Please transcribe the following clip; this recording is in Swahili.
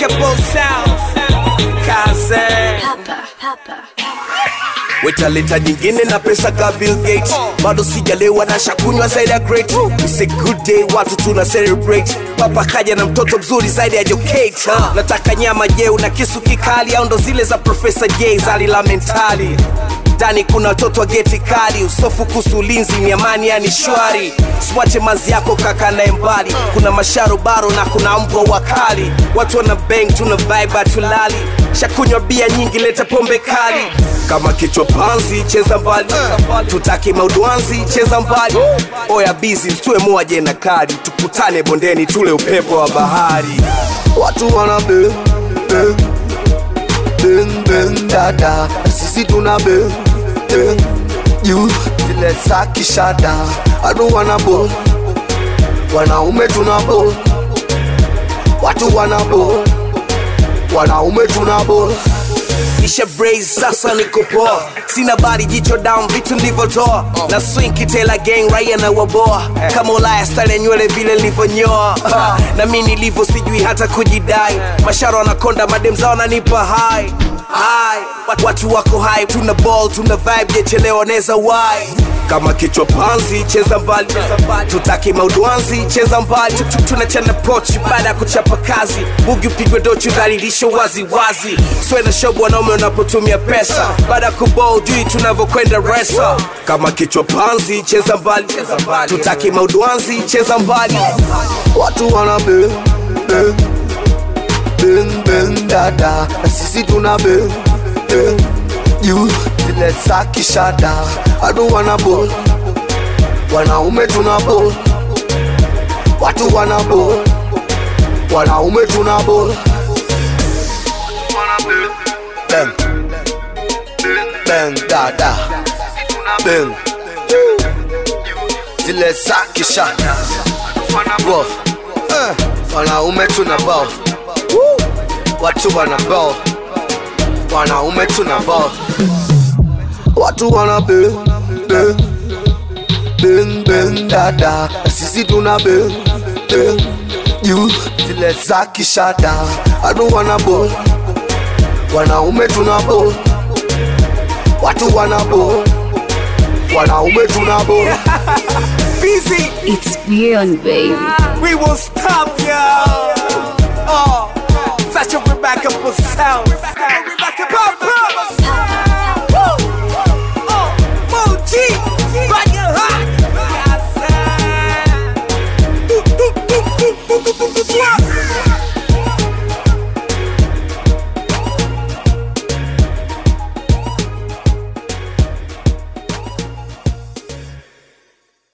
both sounds. Kaze. wetaleta nyingine na pesa ka Bill Gates bado sijalewa na shakunywa zaidi ya great It's a good day watu tuna celebrate papa kaja na mtoto mzuri zaidi ya Jokate huh? nataka nyama jeu na kisu kikali au ndo zile za Professor J zali la mentali ndani kuna watoto wa geti kali usofu kuhusu ulinzi ni amani yani shwari swache mazi yako kaka naye mbali kuna masharobaro na kuna mbwa wakali watu wana bang tuna vibe hatulali shakunywa bia nyingi leta pombe kali kama kichwa panzi cheza mbali tutaki maudwanzi cheza mbali oya bizi mstue moja na kadi tukutane bondeni tule upepo wa bahari watu wana bang bang bang bang dada sisi tuna bang bang juu zile za kishada watu wana ball wanaume tuna ball watu wana ball wanaume tuna ball nisha braze sasa niko poa sina bari jicho down vitu ndivyotoa na swing kitela gang raia na waboa kama ulaya style ya nywele vile nilivyonyoa na mi nilivyo sijui hata kujidai masharo anakonda madem zao nanipa hai hai Wat- watu wako hai tuna ball tuna vibe jechelewa neza wai kama kichwa panzi cheza mbali tutaki maudwanzi cheza mbali Tu- tu- tunachana pochi baada ya kuchapa kazi bugi upigwe dochi dhalilisho wazi wazi swena shobo wanaume wanapotumia pesa baada ya kubol jui tunavyokwenda resa kama kichwa panzi cheza mbali tutaki maudwanzi cheza mbali watu wana bang bang bang bang dada na sisi tuna bang bang juu zile za kishada watu wana ball wanaume tuna ball watu wana ball wanaume tuna ball bang bang dada bang zile za kishada Bro, eh, wanaume tuna ball watu wana ball wanaume tuna ball watu wana bang bang bang bang dada sisi tuna bang bang juu zile za kishada watu wana ball wanaume tuna ball watu wana ball wanaume tuna ball busy It's beyond, baby. we won't stop yo oh such a remarkable sound